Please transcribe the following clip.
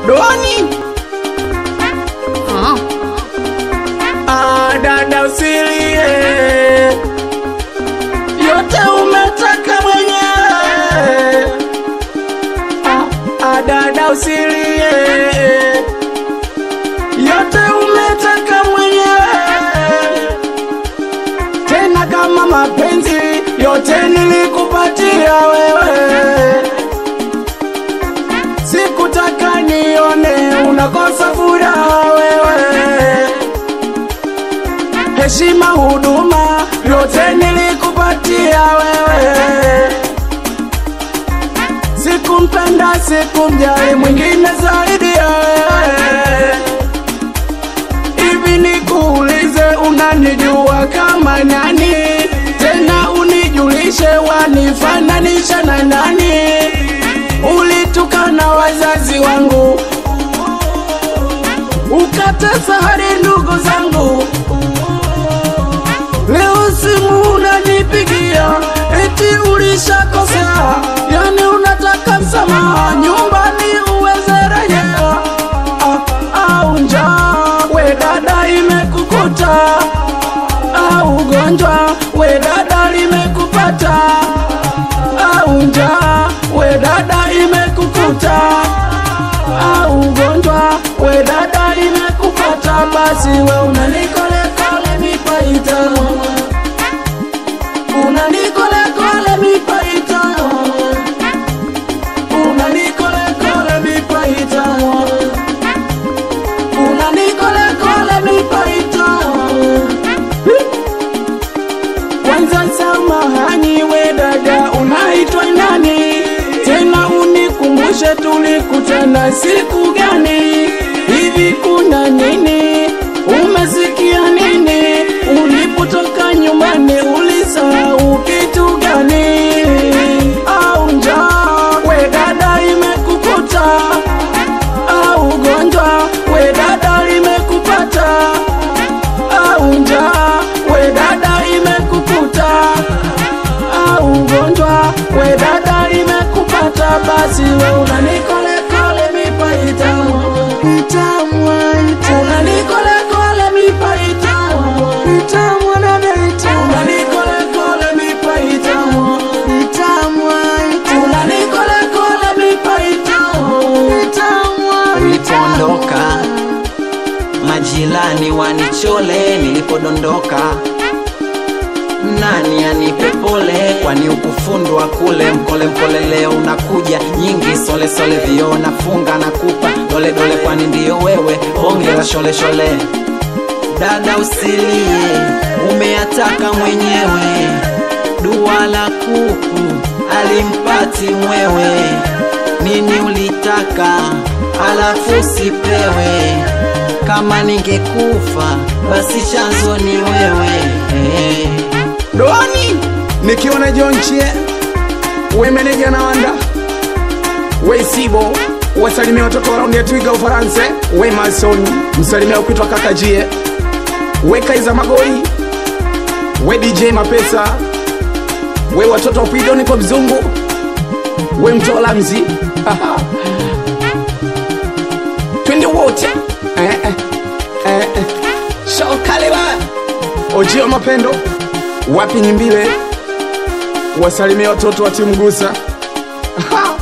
Doni Ah, ah, dada usilie, yote umetaka mwenyewe. Ah, ah, dada usilie, yote umetaka mwenyewe. Tena kama mapenzi yote nilikupatia wewe sikutaka nione unakosa furaha wewe. Heshima, huduma yote nilikupatia wewe. Sikumpenda, sikumjali mwingine zaidi ya wewe. Hivi nikuulize, unanijua kama nani? Tena unijulishe, wanifananisha na nani? Ulitukana wazazi wangu, ukatesa hadi ndugu zangu. Leo simu unanipigia eti ulishakosea, yani unataka msamaha, nyumbani uweze rejea. Ah, au njaa we dada imekukuta, au ugonjwa we dada limekupata, au njaa we dada imekukuta, au ugonjwa we dada imekupata, basi we unanikolekole mipaita unanikolekole mipaita unanikolekole mipaita unanikolekole mipaita kwanza samahani we dada unaitwa nani tena unikumbushe tulikutana siku gani hivi kuna nini umesikia nini ulipotoka nyumbani ulisahau kitu gani au njaa we dada imekukuta au ugonjwa we dada limekupata au njaa we dada imekukuta au ugonjwa we dada imekupata basi we unanikolekole mipaita itamwa unanikolekole mipaita itamwa dadaita unanikolekole mipaita itamwa unanikolekole mipaita itamwa ulipoondoka majirani wanichole nilipodondoka nani anipe pole kwani ukufundwa kule mkole mkole leo unakuja nyingi sole sole vio nafunga na kupa dole dole kwani ndiyo wewe hongera shole shole dada usilie umeyataka mwenyewe dua la kuku alimpati mwewe nini ulitaka alafu sipewe kama ningekufa basi chanzo ni wewe hey. Doni nikiwa na John Chie, we meneja na wanda, we Sibo, wasalimia watoto wa raundi ya Twiga Ufaransa, we Mason, msalimia kuitwa kaka Jie, we Kaiza Magori, we DJ Mapesa, we watoto wa Pidoni kwa mzungu, we mtola mzi twende wote eh, eh, eh, eh. Shokaliba Ojio Mapendo wapi Nyimbile, wasalimia watoto wa timu Gusa. Aha.